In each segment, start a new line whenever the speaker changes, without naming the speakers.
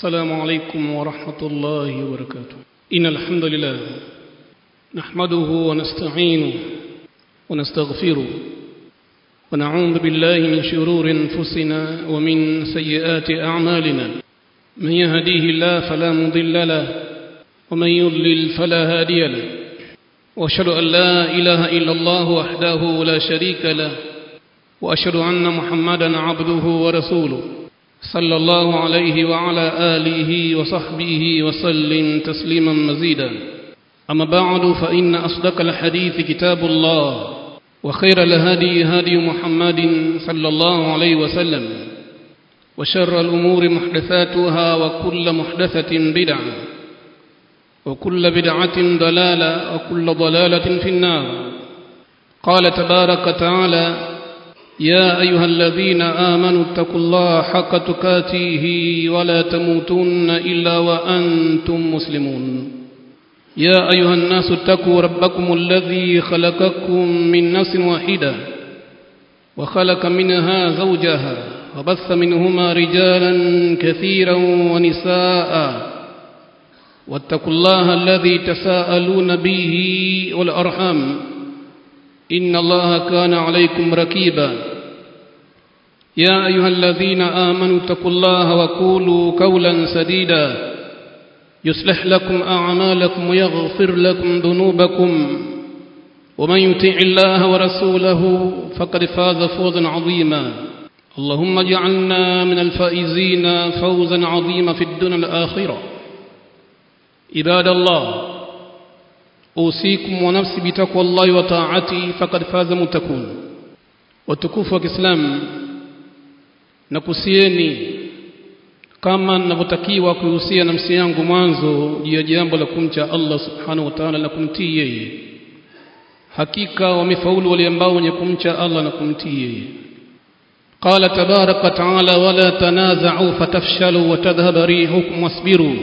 السلام عليكم ورحمة الله وبركاته إن الحمد لله نحمده ونستعينه ونستغفره ونعوذ بالله من شرور أنفسنا ومن سيئات أعمالنا من يهديه الله فلا مضل له ومن يضلل فلا هادي له وأشهد أن لا إله إلا الله وحده لا شريك له وأشهد أن محمدا عبده ورسوله صلى الله عليه وعلى آله وصحبه وسلم تسليما مزيدا أما بعد فإن أصدق الحديث كتاب الله وخير الهدي هدي محمد صلى الله عليه وسلم وشر الأمور محدثاتها وكل محدثة بدعة وكل بدعة ضلالة وكل ضلالة في النار قال تبارك تعالى يا أيها الذين آمنوا اتقوا الله حق تكاته ولا تموتن إلا وأنتم مسلمون يا أيها الناس اتقوا ربكم الذي خلقكم من نفس واحدة وخلق منها زوجها وبث منهما رجالا كثيرا ونساء واتقوا الله الذي تساءلون به والأرحام إن الله كان عليكم ركيبا يا أيها الذين آمنوا اتقوا الله وقولوا قولا سديدا يصلح لكم أعمالكم ويغفر لكم ذنوبكم ومن يطع الله ورسوله فقد فاز فوزا عظيما اللهم اجعلنا من الفائزين فوزا عظيما في الدنيا الآخرة عباد الله أوصيكم ونفسي بتقوى الله وطاعته فقد فاز متكون وتكوف وكسلام nakusieni kama ninavyotakiwa kuhusia nafsi yangu mwanzo juu ya jambo la kumcha Allah subhanahu wa ta'ala na kumtii yeye hakika wamefaulu wale ambao wenye kumcha Allah na kumtii yeye قال تبارك وتعالى ولا تنازعوا فتفشلوا وتذهب ريحكم واصبروا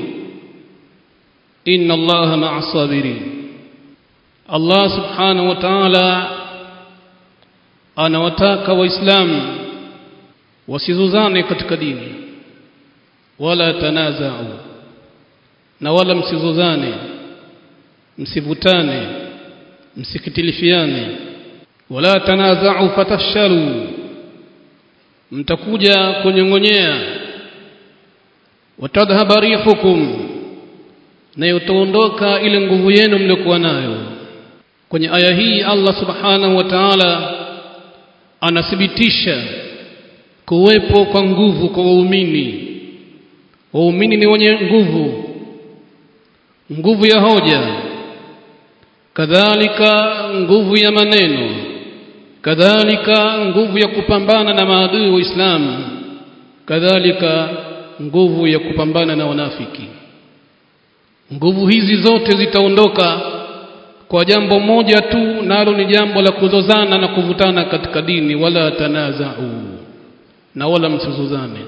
إن الله مع الصابرين Allah subhanahu wa ta'ala anawataka waislamu wasizuzane katika dini wala tanazau na wala msizuzane msivutane msikitilifiane wala tanazau fatafshalu mtakuja kunyongonyea watadhhaba rihukum na utaondoka ile nguvu yenu mliokuwa nayo kwenye aya hii Allah subhanahu wa ta'ala anathibitisha kuwepo kwa nguvu kwa waumini waumini ni wenye nguvu nguvu ya hoja kadhalika nguvu ya maneno kadhalika nguvu ya kupambana na maadui wa Uislamu kadhalika nguvu ya kupambana na wanafiki nguvu hizi zote zitaondoka kwa jambo moja tu nalo ni jambo la kuzozana na kuvutana katika dini wala tanazau na wala msizozane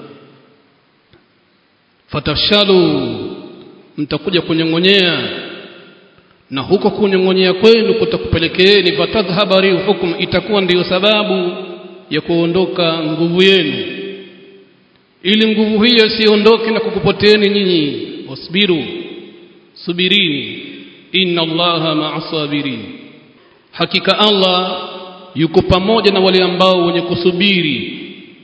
fatafshalu mtakuja kunyongonyea na huko kunyongonyea kwenu kutakupelekeeni fatadhhaba rihukum itakuwa ndiyo sababu ya kuondoka nguvu yenu ili nguvu hiyo siondoke na kukupoteeni nyinyi wasbiru subirini inna allaha ma'as sabirin hakika allah yuko pamoja na wale ambao wenye kusubiri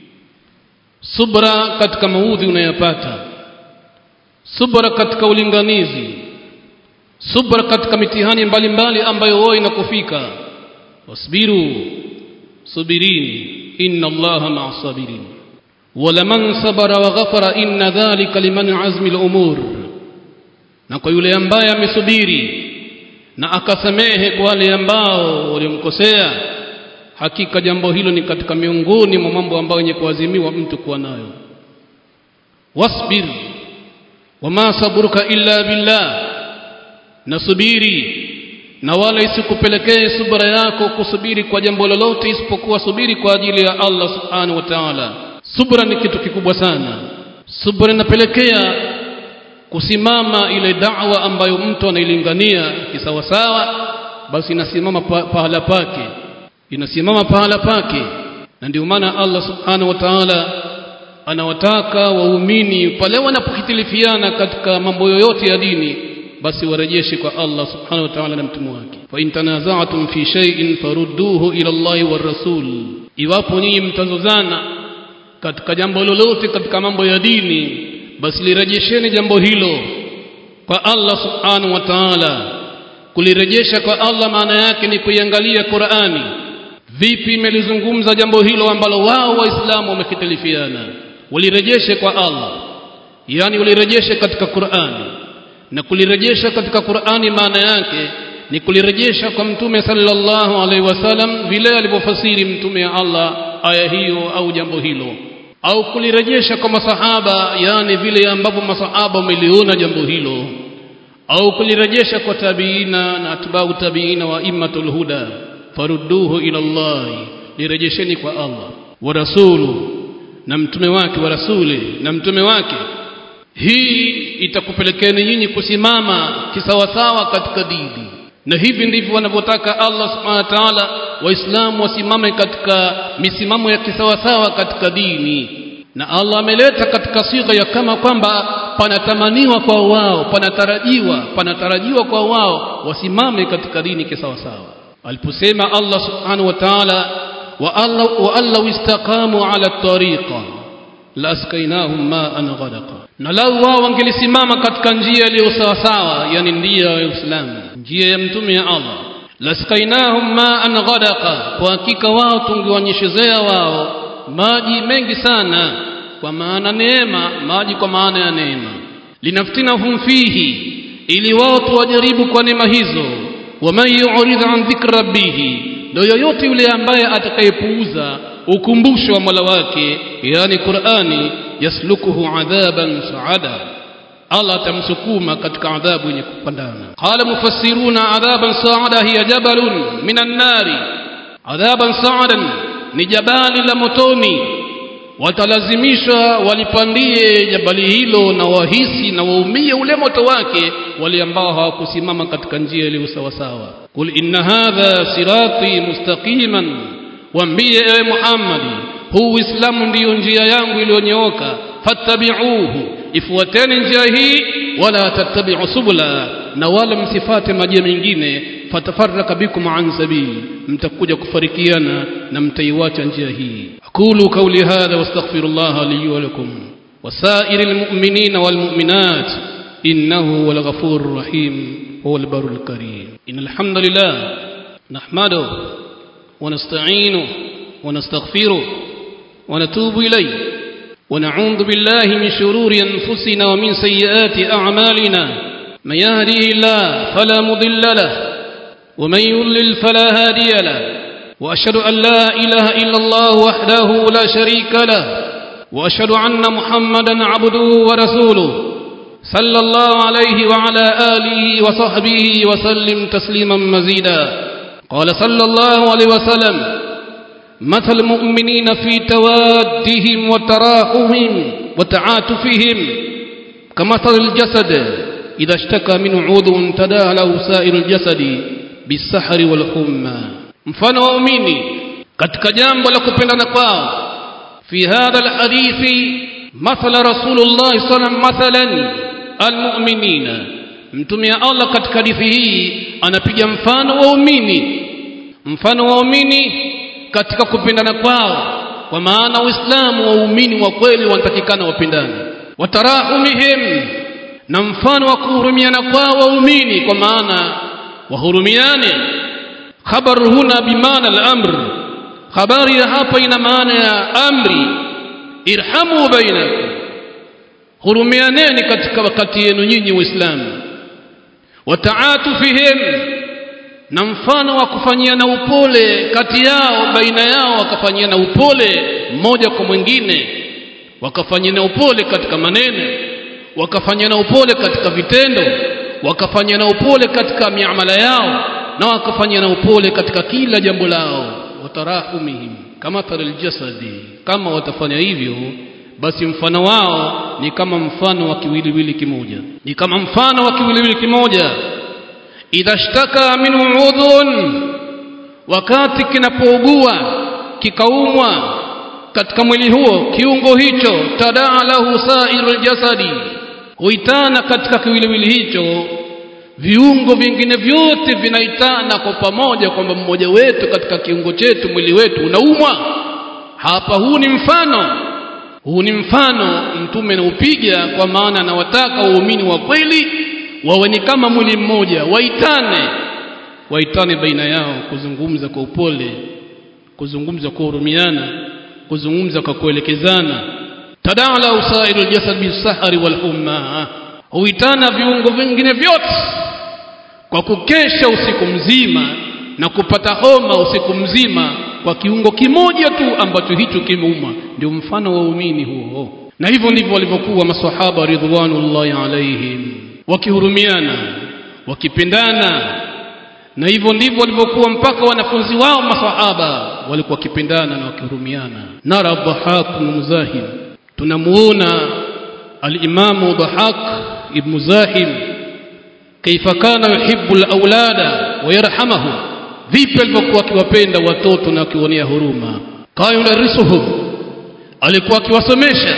subra katika maudhi unayopata subra katika ulinganizi subra katika mitihani mbalimbali ambayo wao inakufika wasbiru subirini inna allaha ma'as sabirin ولمن صبر وغفر إن ذلك لمن عزم الأمور na kwa yule ambaye amesubiri na akasamehe kwa wale ambao walimkosea hakika jambo hilo ni katika miongoni mwa mambo ambayo yenye kuazimiwa mtu kuwa nayo wasbir wama sabruka illa billah nasubiri na wala isikupelekee subra yako kusubiri kwa jambo lolote isipokuwa subiri kwa ajili ya Allah subhanahu wa ta'ala subra ni kitu kikubwa sana subra inapelekea kusimama ile da'wa ambayo mtu anailingania kisawasawa basi inasimama pa, pahala pake inasimama pahala pake na ndio maana Allah subhanahu wa ta'ala anawataka waumini pale wanapohitilifiana katika mambo yoyote ya dini basi warejeshe kwa Allah subhanahu wa ta'ala na mtume wake fa in tanaza'tum fi shay'in farudduhu ila Allah war rasul iwapo nyinyi mtazozana katika jambo lolote katika mambo ya dini basi lirejesheni jambo hilo kwa Allah subhanahu wa ta'ala kulirejesha kwa Allah maana yake ni kuiangalia Qur'ani vipi imelizungumza jambo hilo ambalo wao waislamu wamekitalifiana walirejeshe kwa Allah yani walirejeshe katika Qur'ani na kulirejesha katika Qur'ani maana yake ni kulirejesha kwa mtume sallallahu alaihi wasallam vile alivyofasiri mtume ya Allah aya hiyo au jambo hilo au kulirejesha kwa masahaba yani vile ambavyo masahaba wameliona jambo hilo au kulirejesha kwa tabiina na atbau tabiina wa immatul huda farudduhu ila Allah lirejesheni kwa Allah wa rasulu na mtume wake wa rasuli na mtume wake hii itakupelekeni nyinyi kusimama kisawasawa katika dini na hivi ndivyo wanavyotaka Allah subhanahu wa ta'ala waislamu wasimame katika misimamo ya kisawasawa katika dini na Allah ameleta katika sigha ya kama kwamba panatamaniwa kwa wao panatarajiwa panatarajiwa kwa wao wasimame katika dini kisawasawa aliposema Allah subhanahu wa ta'ala wa alla wa alla istaqamu ala tariqa la askainahum ma'an ghadaqa na lau wao wangelisimama katika njia iliyo sawasawa yani njia ya Uislamu njia ya mtume ya Allah laskainahum ma'an ghadaqa kwa hakika wao tungewanyeshezea wao maji mengi sana kwa maana neema maji kwa maana ya neema linaftinahum fihi ili wao tuwajaribu kwa neema hizo waman yu'rid an dhikri rabbih ndio yoyote yule ambaye atakayepuuza ukumbusho wa Mola wake yani Qur'ani yaslukuhu adhaban sa'ada Allah atamsukuma katika adhabu yenye kupandana qala mufassiruna adhaban sa'ada hiya jabalun minan nari adhaban sa'adan ni jabali la motoni watalazimishwa walipandie jabali hilo na wahisi na waumie ule moto wake wale ambao hawakusimama katika njia iliyo sawa sawa kul inna hadha sirati mustaqiman waambie ewe Muhammad huu Uislamu ndiyo njia yangu iliyonyooka fattabi'uhu ifuateni njia hii wala tattabi'u subula na wala msifate majia mengine fatafarraka bikum an sabili mtakuja kufarikiana na mtaiwacha njia hii aqulu qawli hadha wastaghfirullah li wa lakum wasairil mu'minina wal mu'minat innahu huwal ghafurur rahim huwal barul karim innal hamdalillah nahmaduhu ونستعينه ونستغفره ونتوب إليه ونعوذ بالله من شرور أنفسنا ومن سيئات أعمالنا من يهديه الله فلا مضل له ومن يضلل فلا هادي له وأشهد أن لا إله إلا الله وحده لا شريك له وأشهد أن محمدا عبده ورسوله صلى الله عليه وعلى آله وصحبه وسلم تسليما مزيدا قال صلى الله عليه وسلم مثل المؤمنين في توادهم وتراحمهم وتعاطفهم كمثل الجسد إذا اشتكى من عضو تداعى له سائر الجسد بالسحر والحمى mfano waumini katika jambo la kupendana kwao fi hadha alhadithi mathala rasulullah sallam mathalan almu'minina mtume wa Allah katika hadithi hii anapiga mfano waumini mfano waumini katika kupendana kwao kwa maana uislamu waumini wa kweli wanatakikana wapendane watarahumihim na mfano wa kuhurumiana kwao waumini kwa maana wahurumiane khabar huna bimaana al-amr habari ya hapa ina maana ya amri irhamu bainakum hurumianeni katika wakati yenu nyinyi waislamu wataatufihim na mfano wa kufanyiana upole kati yao baina yao wakafanyiana upole mmoja kwa mwingine wakafanyiana upole katika maneno wakafanyiana upole katika vitendo wakafanyiana upole katika miamala yao na wakafanyiana upole katika kila jambo lao watarahumihim kama taril jasadi kama watafanya hivyo basi mfano wao ni kama mfano wa kiwiliwili kimoja ni kama mfano wa kiwiliwili kimoja idha shtaka min udhun wakati kinapougua kikaumwa katika mwili huo kiungo hicho tadaa lahu sairul jasadi huitana katika kiwiliwili hicho viungo vingine vyote vinaitana kwa pamoja kwamba mmoja wetu katika kiungo chetu mwili wetu unaumwa hapa huu ni mfano huu ni mfano mtume anaupiga kwa maana anawataka waumini wa kweli wawe ni kama mwili mmoja waitane waitane baina yao kuzungumza kwa upole kuzungumza kwa hurumiana kuzungumza kwa kuelekezana tadala usairu aljasad bisahari walhumma huitana viungo vingine vyote kwa kukesha usiku mzima na kupata homa usiku mzima kwa kiungo kimoja tu ambacho hicho kimeuma ndio mfano wa umini huo na hivyo ndivyo walivyokuwa maswahaba ridwanullahi alaihim wakihurumiana wakipendana na hivyo ndivyo walivyokuwa mpaka wanafunzi wao maswahaba walikuwa wakipendana na wakihurumiana nara dhahak muzahim tunamuona alimamu dhahak ibn zahim kaifa kana yuhibbu alawlada wa yarhamuhum vipi alivyokuwa akiwapenda watoto na akiwaonea huruma kana yudarisuhum alikuwa akiwasomesha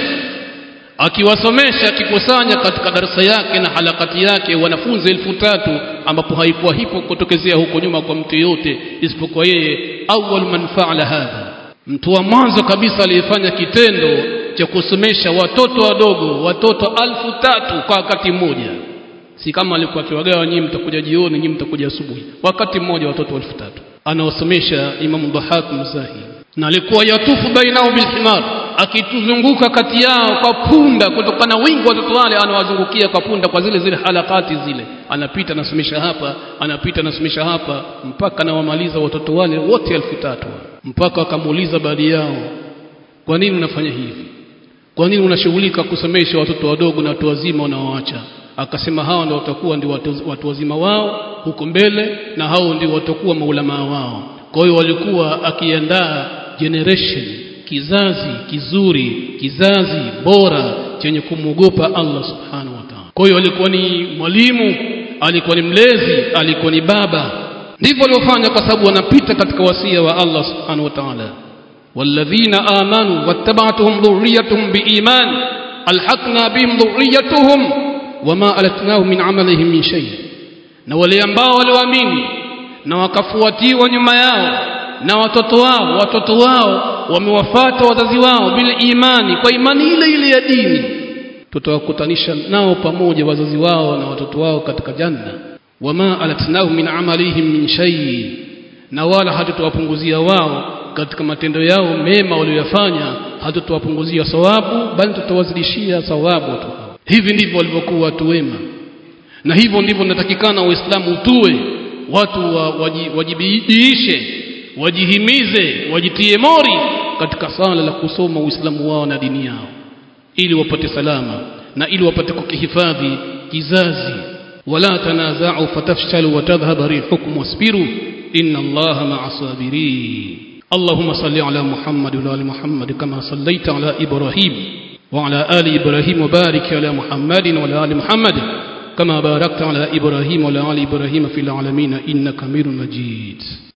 akiwasomesha akikusanya katika darasa yake na halakati yake wanafunzi elfu tatu ambapo haikuwa hipo kutokezea huko nyuma kwa mtu yote isipokuwa yeye awwal man fa'ala hadha mtu wa mwanzo kabisa aliyefanya kitendo cha kusomesha watoto wadogo watoto alfu tatu kwa wakati mmoja si kama alikuwa akiwagawa nyinyi mtakuja jioni nyinyi mtakuja asubuhi wakati mmoja watoto elfu tatu anawasomesha imamu dhahak muzahi na alikuwa yatufu bainao bilhimar akituzunguka kati yao kwa punda kutokana wingi watoto wale anawazungukia kwa punda kwa zile zile halakati zile anapita anasomesha hapa anapita anasomesha hapa mpaka anawamaliza watoto wale wote elfu tatu mpaka akamuuliza baadhi yao kwa nini unafanya hivi kwa nini unashughulika kusomesha watoto wadogo na watu wazima unaoacha akasema hawa ndio watakuwa ndio watu, watu wazima wao huko mbele na hao ndio watakuwa maulamaa wao kwa hiyo walikuwa akiandaa generation kizazi kizuri kizazi bora chenye kumwogopa Allah subhanahu wa ta'ala kwa hiyo alikuwa ni mwalimu alikuwa ni mlezi alikuwa ni baba ndivyo waliofanya kwa sababu wanapita katika wasia wa Allah subhanahu wa ta'ala والذين آمنوا واتبعتهم ذريتهم بإيمان ألحقنا بهم ذريتهم وما ألتناهم من عملهم من شيء na wale ambao walioamini na wakafuatiwa nyuma yao na watoto wao watoto wao wamewafata wazazi wao bila imani kwa imani ile ile ya dini tutawakutanisha nao pamoja wazazi wao na watoto wao katika janna wama alatnahu min amalihim min shay na wala hatutawapunguzia wao katika matendo yao mema waliyofanya hatutawapunguzia sawabu bali tutawazidishia sawabu tu hivi ndivyo walivyokuwa watu wema na hivyo ndivyo natakikana waislamu tuwe watu wa, waji, wajibidiishe wajihimize wajitie mori katika sala la kusoma uislamu wao na dini yao ili wapate salama na ili wapate kukihifadhi kizazi wala tanaza'u fatafshalu wa tadhhab rihukum wasbiru inna allaha ma'a sabirin اللهم صل على محمد وعلى ال محمد كما صليت على ابراهيم وعلى ال ابراهيم وبارك على محمد وعلى ال محمد كما باركت على ابراهيم وعلى ال ابراهيم في العالمين انك حميد مجيد